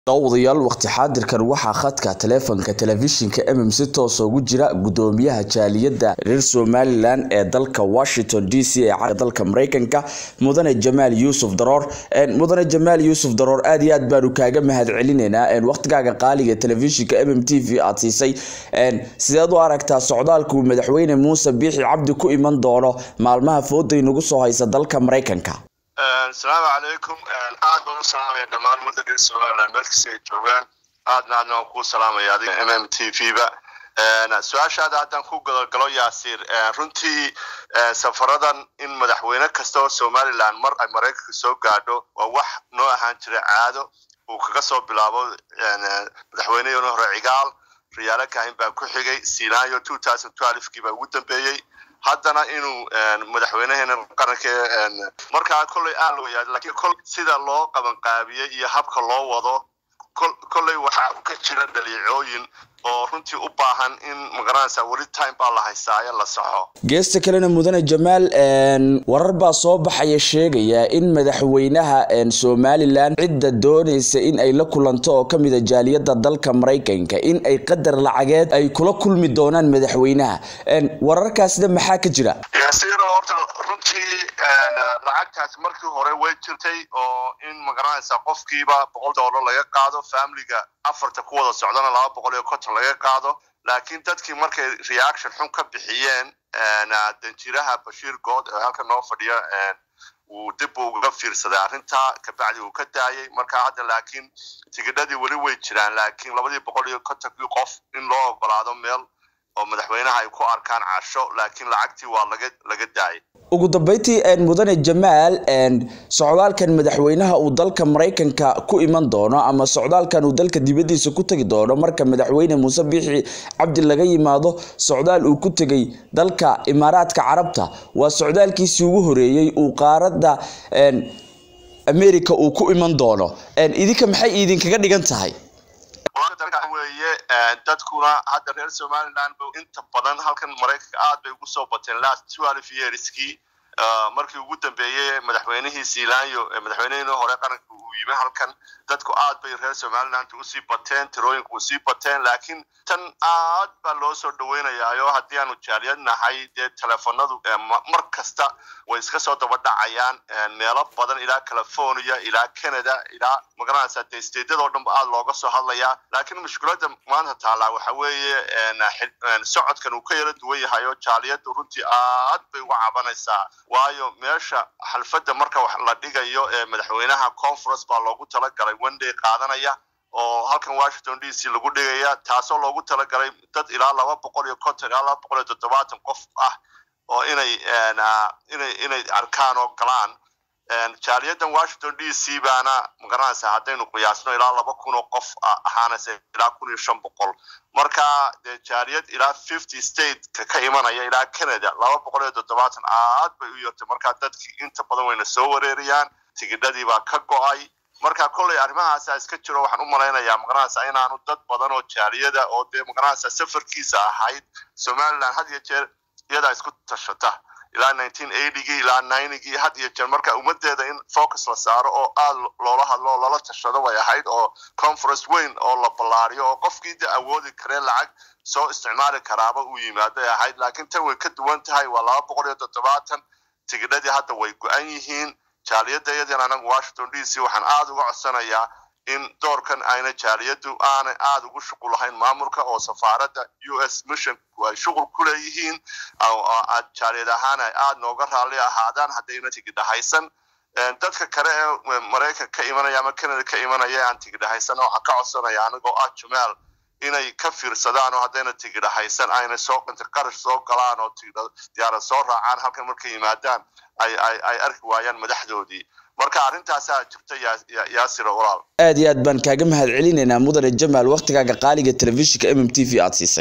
Daawadayaal waqti xaadirkan waxaa khadka taleefanka telefishinka mm si toos ugu jira gudoomiyaha jaaliyadda reer Somaliland ee dalka Washington DC ee caalamka dalka Mareykanka mudane Jamaal Yuusuf Daroor mudane Jamaal Yuusuf Daroor aad iyo aad baanu kaaga mahadcelinaynaa waqtigaaga qaaliga telefishinka mm TV aad siisay sideed u aragtaa socdaalka uu madaxweyne Muuse Biixi Cabdi ku iman doono maalmaha fooda inagu soo haysa dalka Mareykanka asalaamu calaykum aad baan u salaamaya dhammaan ummadda reer somaliland meel kasta ay joogaan aadna aadna waan kuu salaamaya adiga m m t v ba su-aashaada haddaan ku gadagalo yaasiir runtii safaradan in madaxweyne kasta oo somaliland mar ay maraykanka soo gaadho waa wax noo ahaan jira caado uu kaga soo bilaabo madaxweynehii hore cigaal riyaalo kahin baa ku xigay sinayo two thousand twelvekii baa ugu dambeeyey haddana inuu madaxweyneheena qaranka markaa kolley aan la wayaad lakiin kol sida loo qabanqaabiyey iyo habka loo wado kolley waxaa ka jira dhaliicooyin oo runtii u baahan in magaranaysa weli time baa la haystaayo la saxo geesta kalena mudane jamaal warar baa soo baxaya sheegaya in madaxweynaha somalilan cidda doonaysa in ay la kulanto oo kamid a jaaliyadda dalka maraykanka in ay qadar lacageed ay kula kulmi doonaan madaxweynaha wararkaasna maxaa ka jira yaasiiro horta runtii lacagtaas markii hore way jirtay oo in magaranaysa qofkiiba boqol dollar laga qaado familiga afarta ku wada socdana laba boqol iyo konton laga qaado laakiin dadkii markay reaction xun ka bixiyeen danjiraha bashiir good ee halka noo fadhiya uu dib uga fiirsaday arrintaa kabacdi uu ka daayay marka hadda laakiin tigidhadii weli way jiraan laakiin labadii boqol iyo kontonkii qof in loo ogolaado meel oo madaxweynaha ay ku arkaan casho laakiin lacagtii waa laga laga daayay ugu dambeyntii mudane jamaal socdaalkan madaxweynaha uu dalka maraykanka ku iman doono ama socdaalkan uu dalka dibaddiisa ku tegi doono marka madaxweyne muuse biixi cabdi laga yimaado socdaal uu ku tegay dalka imaaraadka carabta waa socdaalkiisii ugu horeeyey uu qaaradda america uu ku iman doono idinka maxay idinkaga dhigan tahay weye dadkuna hadda reer somaliland inta badan halkan maraykanka aad bay ugu soo bateen last twelve yearskii markii ugu dambeeyey madaxweynihii sealanyo madaxweynihii hore qaranka uu yimi halkan dadku aad bay reer somaliland usii bateen tirooyinka usii bateen laakiin tan aad baa loo soo dhaweynayaayo haddii aanu jaaliyad nahay dee teleefonadu mar kasta way iska soo daba dhacayaan meelo badan ilaa california ilaa canada ilaa magaranaysa dee stateadoo dhan ba aad looga soo hadlayaa laakiin mushkiladda maanta taallaa waxa weeye socodkan uu ka yala duwan yahay oo jaaliyaddu runtii aad bay uga cabanaysaa waayo meesha xalfadda marka wax la dhigayo ee madaxweynaha conference baa loogu talagalay wenday qaadanaya oo halkan washington d c lagu dhigaya taasoo loogu talagalay dad ilaa laba boqol iyo konton ilaa laba boqol iyo toddobaatan qof ah oo inay inay inay arkaan oo galaan jaaliyaddan washington d c baana magaranaysa haddaynu qiyaasno ilaa laba kun oo qof ahaanaysa ilaa kun iyo shan boqol marka dee jaaliyad ilaa fifty stateka ka imanaya ilaa canada laba boqol iyo toddobaatan aad bay u yartay marka dadkii inta badan wayna soo wareerayaan tigidhadii baa ka go-ay marka kolley arrimahaasa iska jiro waxaan u malaynayaa magaranaysa inaanu dad badan oo jaaliyada oo dee magaranaysa safarkiisa ahayd somaliland had iyo jeer iyadaa isku tashata ilaa nineteen eightygii ilaa ninegii had iyo jeer marka ummadeeda in focus la saaro oo aad loola hadlo oo lala tashado way ahayd oo conference weyn oo la ballaariyo oo qofkii de awoodi karee lacag soo isticmaali karaaba uu yimaaday ahayd laakiin tan way ka duwan tahay waa laba boqol iyo toddobaatan tigidhadii hadda way go-an yihiin jaaliyadda iyadiina anagu washington d c waxaan aada uga codsanayaa in doorkan ayna jaaliyaddu aanay aada ugu shuqul lahayn maamulka oo safaaradda u s missionku ay shuqul ku leeyihiin jaaliyad ahaan ay aada nooga raalli ahaadaan haddayna tigidhahaysan dadka kale ee maraykanka ka imanaya ama canada ka imanaya aan tigidhahaysan waxaan ka codsanaya anigoo ah jumaal inay ka fiirsadaan oo haddayna tigidhahaysan ayna soo inta qarash soo galaan oo tigidha diyaarad soo raacaan halkan markay yimaadaan ay ay ay arki waayaan madaxdoodii marka arrintaasaa jirta yaasira walaal aad iyo aad baan kaaga mahad celinaynaa mudane jamaal waqtigaaga qaaliga telefishinka mm t v aad siisay